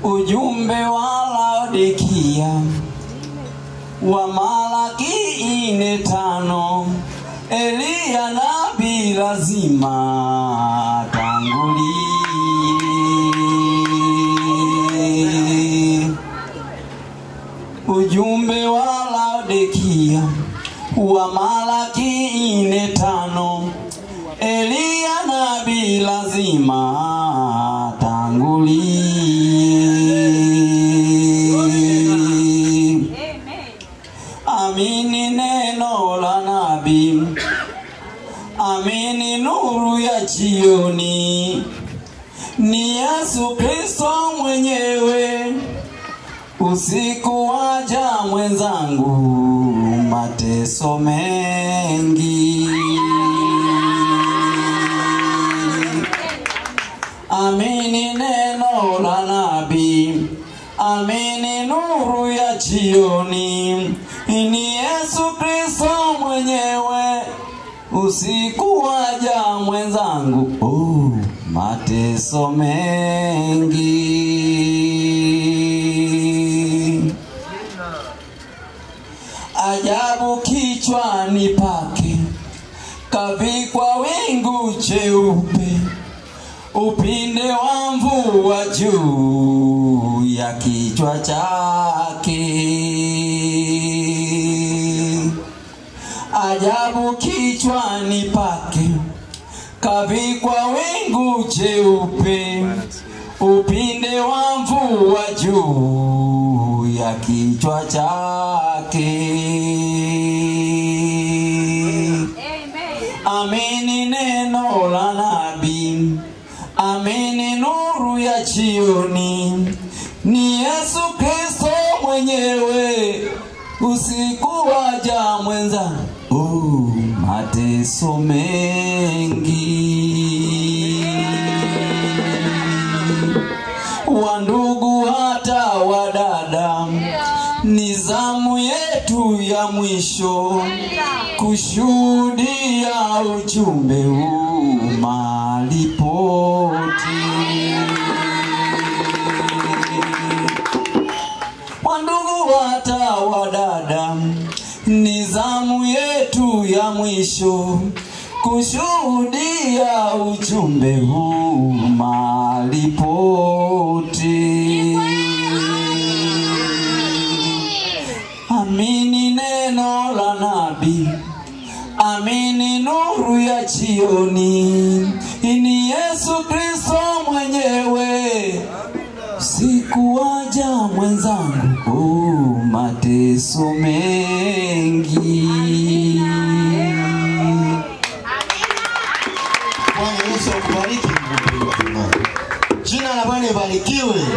ujumbe wa Laodikia wa Malaki ine tano Eliya nabii lazima tangulie. Ujumbe wa Laodikia wa Malaki ine tano Eliya nabii lazima tangulie. Amini neno la nabii, amini nuru ya jioni, ni Yesu Kristo mwenyewe. Usiku waja mwenzangu, mateso mengi. Amini neno la nabii, amini nuru ya jioni, ni Yesu Kristo mwenyewe. Usiku waja mwenzangu, oh, mateso mengi. Ajabu kichwani pake, kavikwa wingu cheupe upinde wa mvua juu ya kichwa chake. Ajabu kichwani pake kavikwa wingu jeupe, upinde wa mvua juu ya kichwa chake. Amini neno la nabii, amini nuru ya jioni, ni Yesu Kristo mwenyewe. Usiku waja mwenza, oh, mateso mengi wandugu hata wadada, ni zamu yetu ya mwisho kushuhudia ujumbe huu mahali pote. Wandugu hata wadada, ni zamu yetu ya mwisho kushuhudia ujumbe huu mahali pote. Amini neno la nabii, amini nuru ya jioni, ni Yesu Kristo mwenyewe. Siku waja mwenzangu, oh, mateso mengi. Bwana Yesu akubariki. mpendwa. Jina la Bwana ibarikiwe.